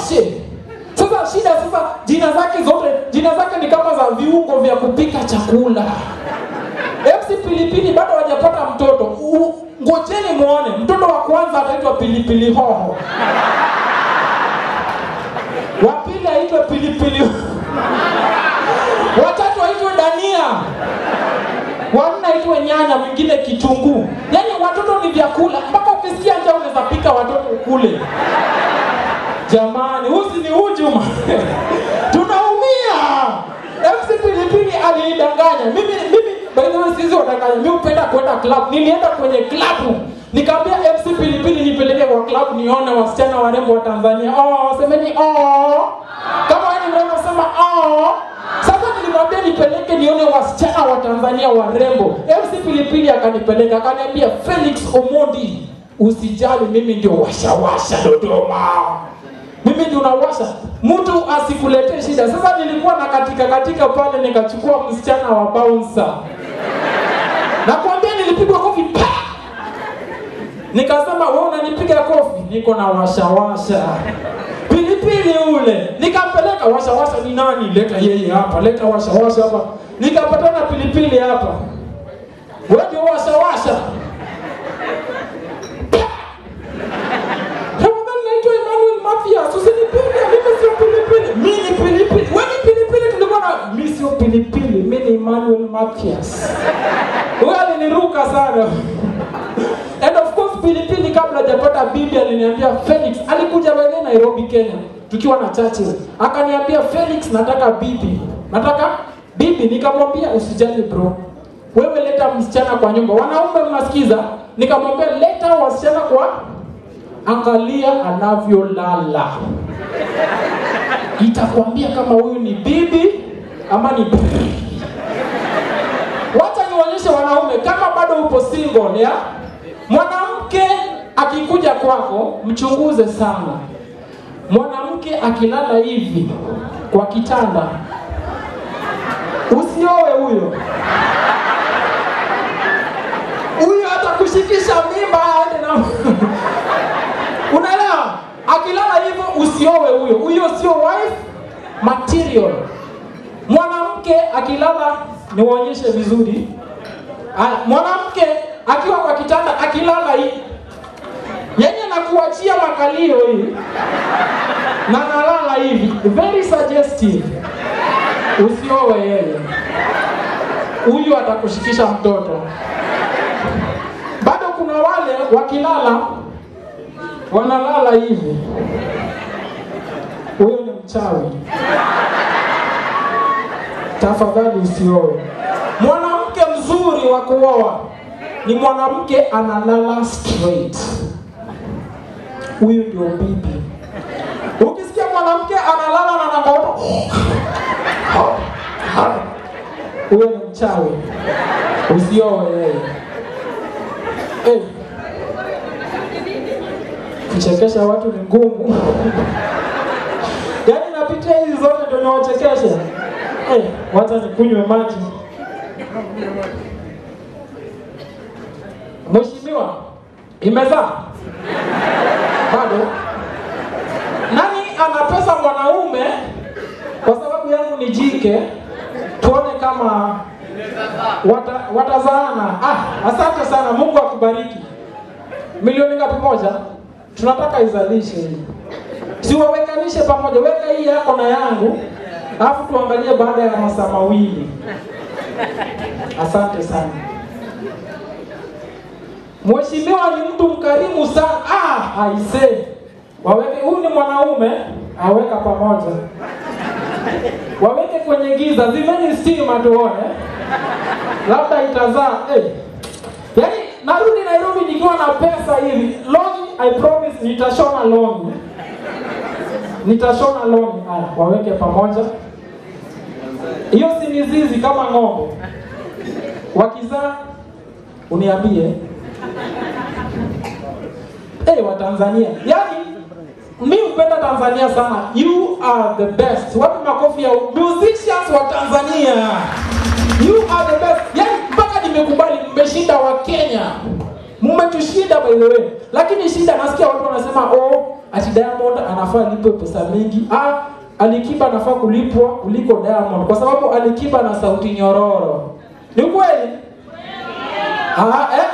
washe sasa shida sasa jina zake zote jina zake ni kama za viungo vya kupika chakula MC pilipili bado hajapata mtoto U- ngojeni muone mtoto wa kwanza ataitwa pilipili hoho wa pili aitwe pilipili watatu aitwe dania wanne aitwe nyanya mwingine kitunguu yaani watoto ni vyakula mpaka ukisikia njaa unaweza pika watoto kule jamani usi ni hujuma tunaumia MC pilipili aliidanganya mimi mimi by the way sisi wadanganya mimi hupenda kwenda club nilienda kwenye club nikaambia MC pilipili nipeleke kwa club nione wasichana warembo wa Tanzania oh semeni oh kama wewe ni mrembo sema oh sasa nilimwambia nipeleke nione wasichana wa Tanzania warembo MC pilipili akanipeleka akaniambia Felix Omondi usijali mimi ndio washawasha Dodoma mimi ndio nawasha mtu asikuletee shida sasa nilikuwa na katika katika pale nikachukua msichana wa bouncer nakwambia nilipigwa kofi pa nikasema wewe unanipiga kofi niko na washawasha pilipili ule nikampeleka washawasha ni nani leta yeye hapa leta washawasha hapa nikapatana pilipili hapa wewe ndio washawasha Tafadhali naitwa Emmanuel Mathias, usinipige, mimi sio pilipili. Mimi ni pilipili. Wewe ni pilipili tulikuwa na mimi sio pilipili, mimi ni Emmanuel Mathias. Huyo aliniruka sana. And of course pilipili kabla hajapata bibi aliniambia Felix alikuja wewe Nairobi Kenya tukiwa na churches. Akaniambia Felix nataka bibi. Nataka bibi nikamwambia usijali bro. Wewe leta msichana kwa nyumba. Wanaume mnasikiza? Nikamwambia leta wasichana kwa angalia anavyolala itakwambia kama huyu ni bibi ama ni wacha nionyeshe wanaume kama bado upo single ya mwanamke akikuja kwako mchunguze sana mwanamke akilala hivi kwa kitanda usiowe huyo huyo atakushikisha mimba aende na unaelewa akilala hivyo usiowe huyo huyo sio wife material mwanamke akilala niwaonyeshe vizuri Aya, mwanamke akiwa kwa kitanda akilala hii yenye nakuachia makalio hii na nalala hivi very suggestive usiowe yeye huyu atakushikisha mtoto bado kuna wale wakilala wanalala hivi huyo ni mchawi tafadhali usioe mwanamke mzuri wa kuoa ni mwanamke analala straight huyu ndio bibi ukisikia mwanamke analala na nangaoto huyo ni mchawi usioe yeye hey. kuchekesha watu ni ngumu yaani napitia hizi zote ndio niwachekeshe hey, wacha nikunywe maji mheshimiwa imezaa bado nani ana pesa mwanaume kwa sababu yangu ni jike tuone kama wata, watazaana ah, asante sana mungu akubariki milioni ngapi moja tunataka izalishe hii siwawekanishe pamoja weka hii yako na yangu alafu tuangalie baada ya masaa mawili asante sana mheshimiwa ni mtu mkarimu sana ah, aise waweke huyu ni mwanaume aweka pamoja waweke kwenye giza zimeni stima tuone labda itazaa hey. yaani narudi nairobi nikiwa na pesa hivi longi i promise nitashona longi nitashona longi haya waweke pamoja hiyo si mizizi kama ng'ombe wakizaa uniambie hey, wa tanzania yaani mi hupenda tanzania sana you are the best wapi makofi ya musicians wa tanzania you are the best yaani mpaka nimekubali mmeshinda wa kenya mmetushinda by the way lakini shida nasikia watu wanasema oh ati diamond anafaa alipwe pesa mingi ah alikiba anafaa kulipwa kuliko diamond kwa sababu alikiba na sauti nyororo ni kweli ah, eh,